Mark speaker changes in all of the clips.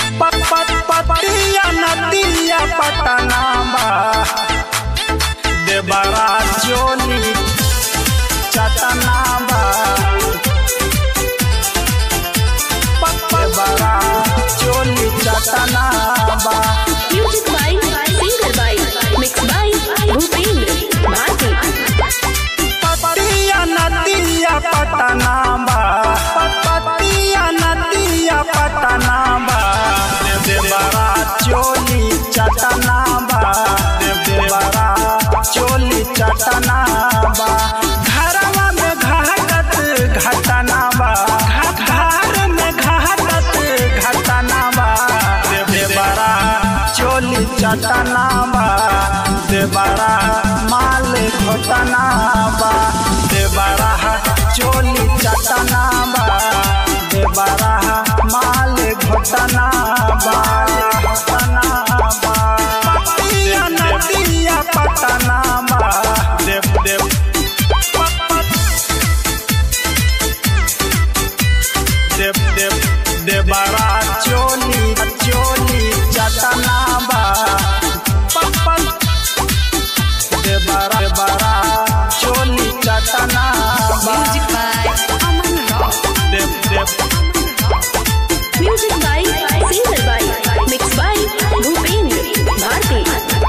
Speaker 1: पट पट पटिया नदिया पटना बा देवरा चोली चटना बा देवरा चोली चटना बा
Speaker 2: Music by Singer by Mixed by Bhupendra Bharti.
Speaker 1: पटिया नदिया पटना बा पटिया नदिया पटना बा देवरा चोली चटना बा देवरा चोली चटना बा घरवा में घाटत घटना बा घर में घाटत घटना बा देवरा चोली चटना बा देवरा माल घोटना बा देवरा चोली चटना बा देवरा माल घोटना बा घोटना बा पटिया नदिया पटना बा देव देव देव देव देवरा चोली चोली चटना बा पप्पल देवरा देवरा चोली चटना बा
Speaker 2: Music by Aman Rock.
Speaker 1: Dev Dev
Speaker 2: Music by Singer by Mixed by Bhupendra Bharti.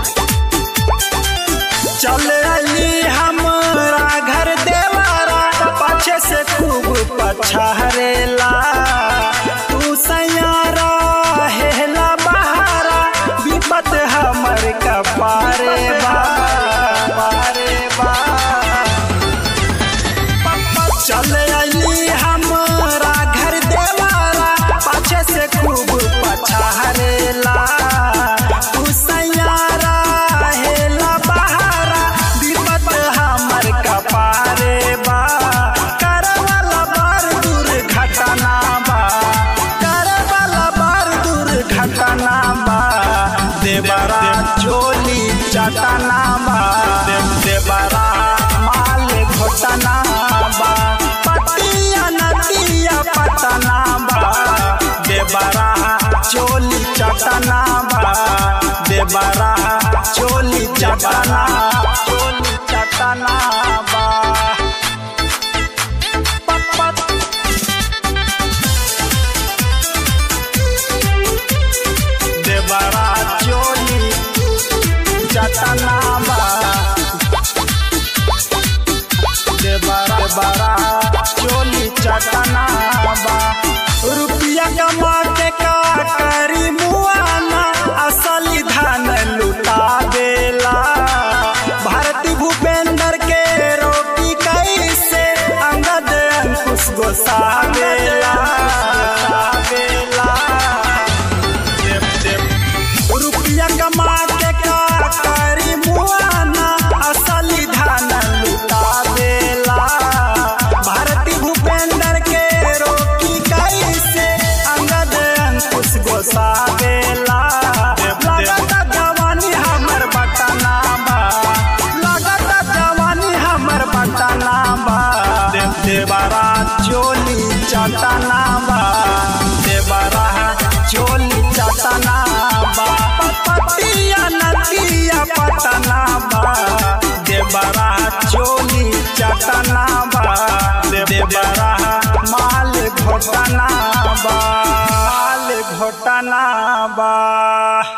Speaker 1: चले अली हमरा घर देवरा पाछे से खूब पछहरेला तू सयारा हेला बहारा विपत हमर कपारे बा पारे बा चले अली हमरा घर देवारा पाछे से खूब पछारेला तू सैयारा हेला बहारा विपत हमर कपारे बा करवाला बार दूर घटना बा करवाला बार दूर घटना बा देवरा चोली चटना बा देव देवरा माल घोटना बा पटिया नदिया पटना बा देवरा चोली चटना बा देवरा चोली चटना चोली चटना बा पट पट देवरा चोली चटना बा देवरा देवरा चोली चटना बा रुपया कमा के का करी मुआना असली धन लुटा देला भारती भूपेंद्र के रोटी कैसे अंगद अंकुश गोसावेला गोसावेला देव देव रुपया कमा के का करी मुआना असली धन लुटा देला भारती भूपेंद्र के रोकी कैसे अंगद अंकुश गोसावेला लगता जवानी हमर बटना बा लगता जवानी हमर बटना बा देव देवरा चोली चटना बा देवरा चोली चटना बा पटिया नदिया पटना बा देवरा चोली चटना बा देवरा माल घोटना बा माल घोटना बा